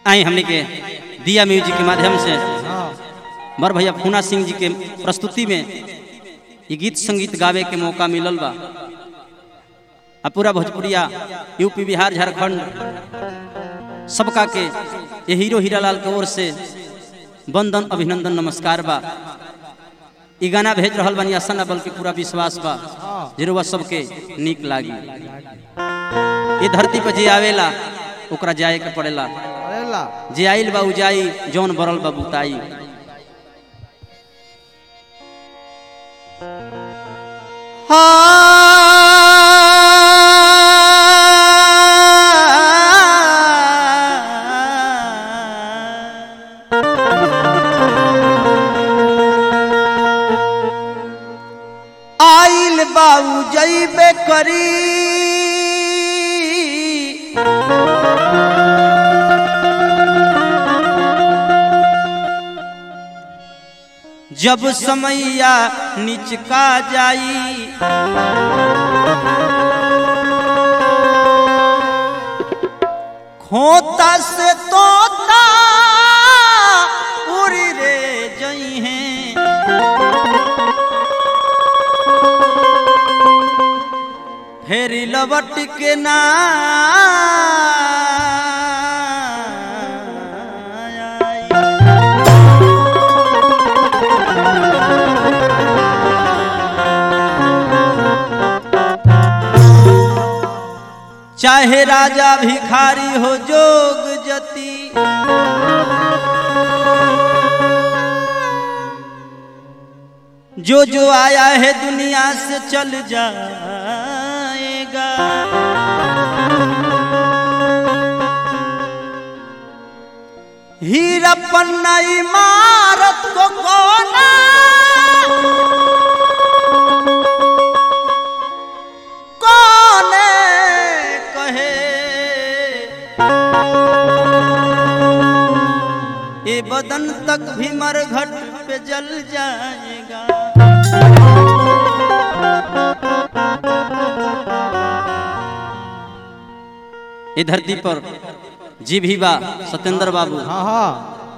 आई हमने के दिया म्यूजिक के माध्यम से हाँ बर भैया फूना सिंह जी के प्रस्तुति में ये गीत संगीत गावे के मौका मिलल बा आ पूरा भोजपुरिया यूपी बिहार झारखंड सबका के ये हीरो हीरालाल के ओर से वंदन अभिनंदन नमस्कार बा ई गाना भेज रहल बानी आशा ना बल्कि पूरा विश्वास बा जरूर सबके नीक लागी ये धरती पर जे आवेला ओकरा जाए के पड़ेला अरे ला जे आइल बा उ जाई जौन बरल बा बुताई आइल बाऊ जैबे करी जब समैया निचका जाई खोता से तोता उड़ी रे जई हैं फेरी लबट के ना चाहे राजा भिखारी हो जोग जती जो जो आया है दुनिया से चल जाएगा हीरा पन्ना इमारत को कोना कोने कहे ये बदन तक भी मरघट पे जल जाएगा ये धरती पर जी भी बा सत्येंद्र बाबू हाँ हाँ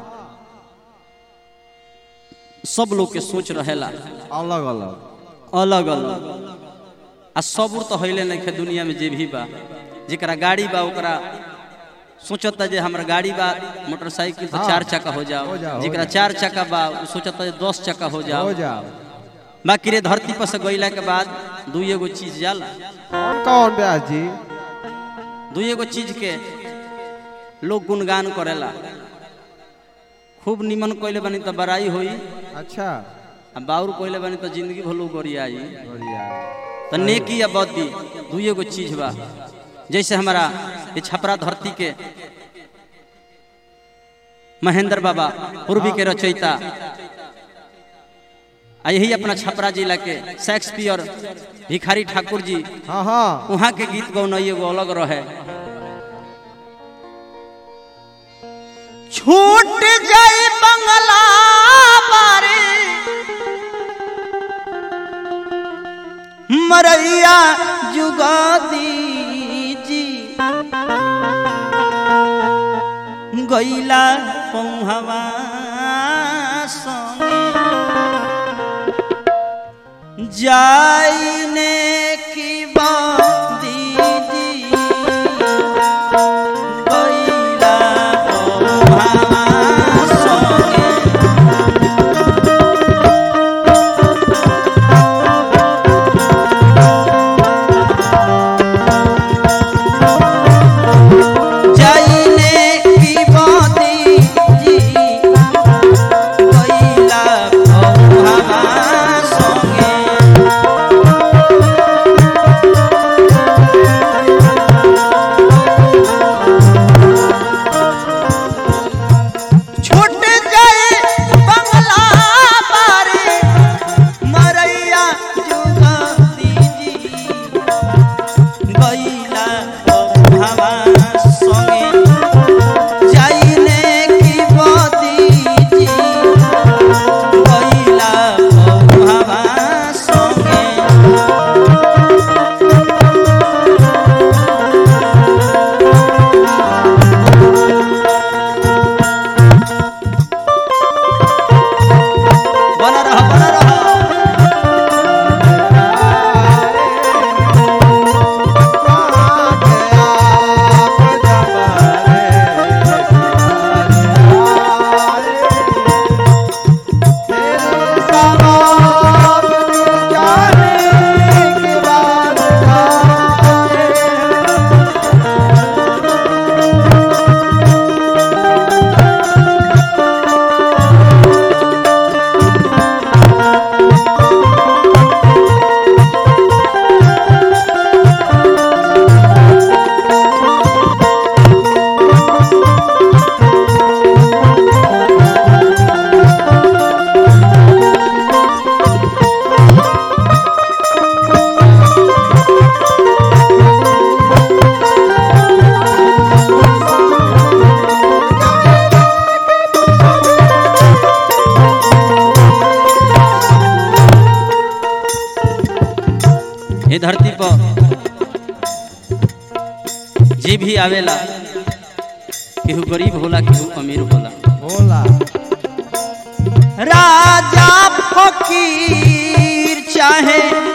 सब लोग के सोच रहेला अलग अलग अलग अलग आ सबूर तो हईले नहीं खे दुनिया में जे भी बा जेकरा गाड़ी बा ओकरा सोचता जे हमरा गाड़ी बा मोटरसाइकिल तो हाँ। चार चक्का हो जाओ हो जाओ, हो जेकरा जाओ। चार चक्का बा उ सोचता जे दस चक्का हो जाओ हो जाओ बाकी रे धरती पर से गईला के बाद दू एगो चीज जाला कौन कौन ब्यास जी दू एगो चीज के लोग गुणगान करेला खूब निमन कइले बानी तो बड़ाई होई अच्छा आ बाउर कइले बानी तो जिंदगी भलो गोरियाई बढ़िया तो नेकी या बदी दू एगो चीज बा जैसे हमारा ये छपरा धरती के महेंद्र बाबा पूर्वी के रचयिता आ यही अपना छपरा जिला के शेक्सपियर भिखारी ठाकुर जी हाँ हाँ वहाँ के गीत गौन एगो अलग रहे छूट जाई बंगला बारे मरैया जुगा दीजी गैला पौहवा संगे जाइने की दीदी गैला पौहवा संगे जाइने की बाती जी कैला पौहवा संगे ही आवेला केहू गरीब होला केहू अमीर होला होला राजा फकीर चाहे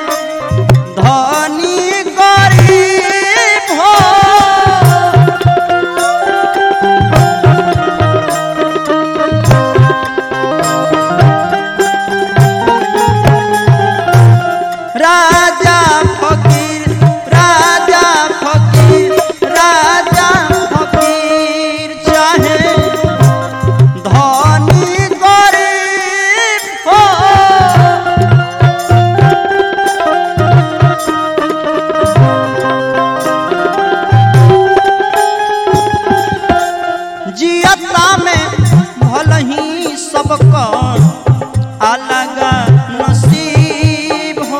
धनी गरीब हो राजा फकीर राजा फकीर राजा फकीर चाहे धनी गरीब हो जियता में भल ही सबका अलग नसीब हो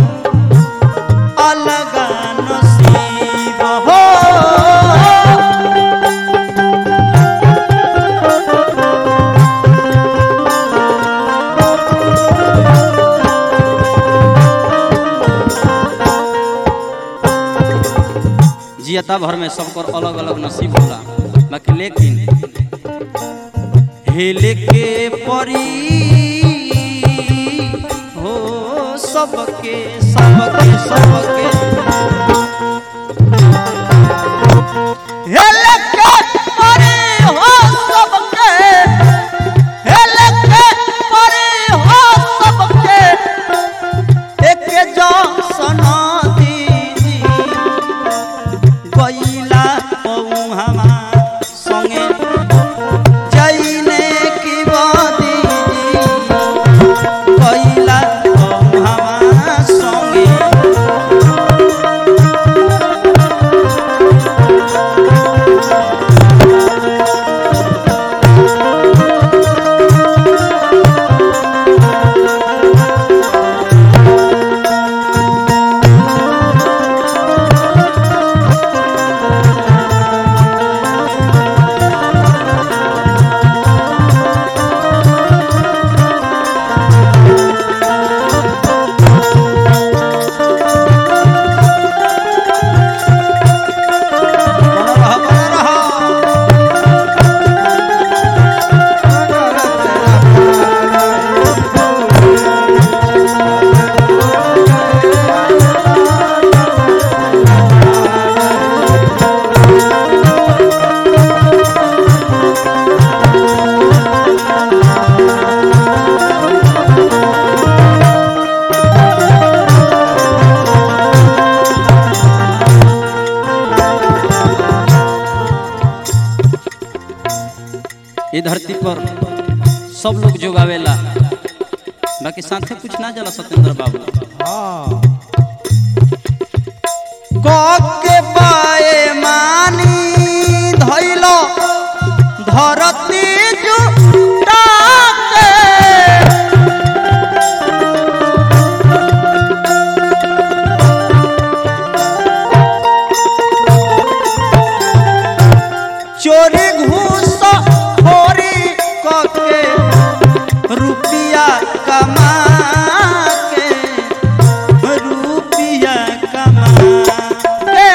अलग नसीब हो जियता भर में सबकर अलग अलग नसीब होला बाकी लेकिन हेले के परी हो सबके सबके सबके हेल के परे हो सबके हेल के परे हो सबके एक जो सना दीदी गईला पौहमा संगे जईने की बदी गईला पौहमा संगे बना रहा बना रहा ये धरती पर सब लोग जोगावेला बाकी साथे कुछ ना जला सत्येंद्र बाबू हाँ के पाए मानी धैलो धरती जुटा के चोरी घूस खोरी कके रुपिया कमा के रुपिया कमा के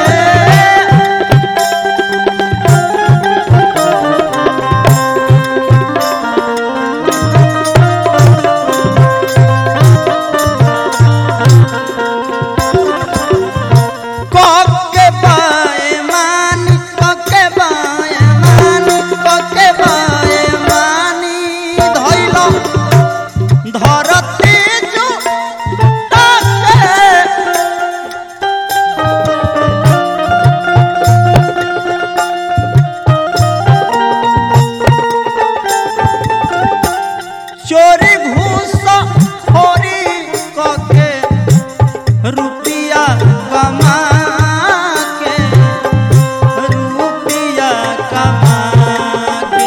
कके बाए मानी कके बाए मानी कके बाए मानी धइलो धरती जुटा के चोरी घूस खोरी कके रुपिया कमा के रुपिया कमा के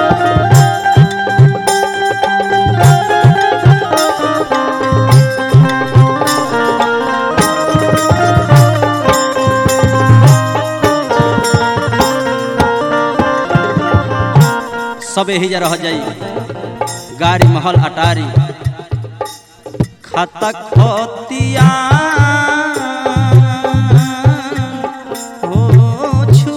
सब यही जा रह जाई गाड़ी महल अटारी खाता खतिया हो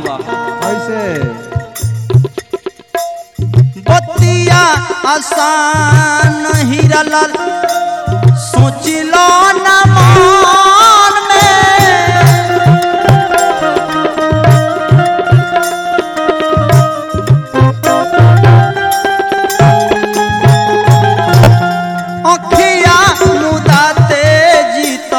हवा कैसे बतिया आसान हीरा लाल सोचिलो न मान में अखिया मुदाते जीत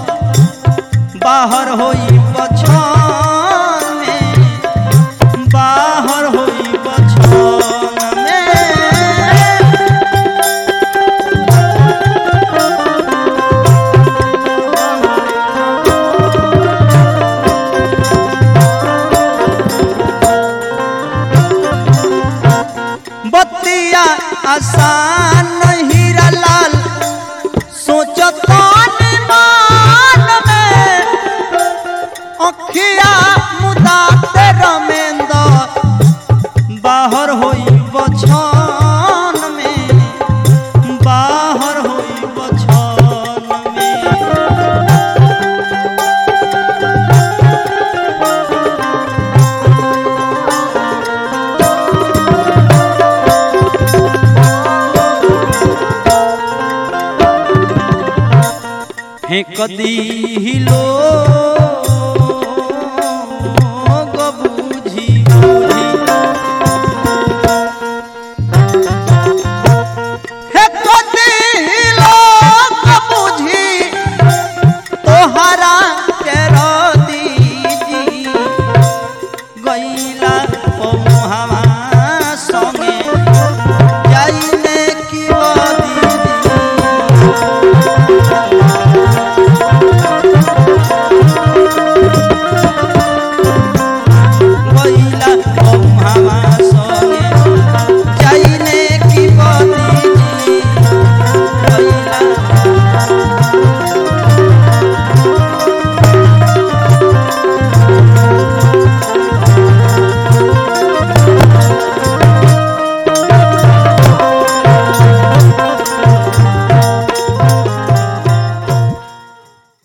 बाहर होई बछान में बाहर होई बछान में बतिया आसान हीरा लाल सोचता मान में अखिया मुदाते रमेंद्र बाहर होई बछान में बाहर होई बछान में फेंक दी लोर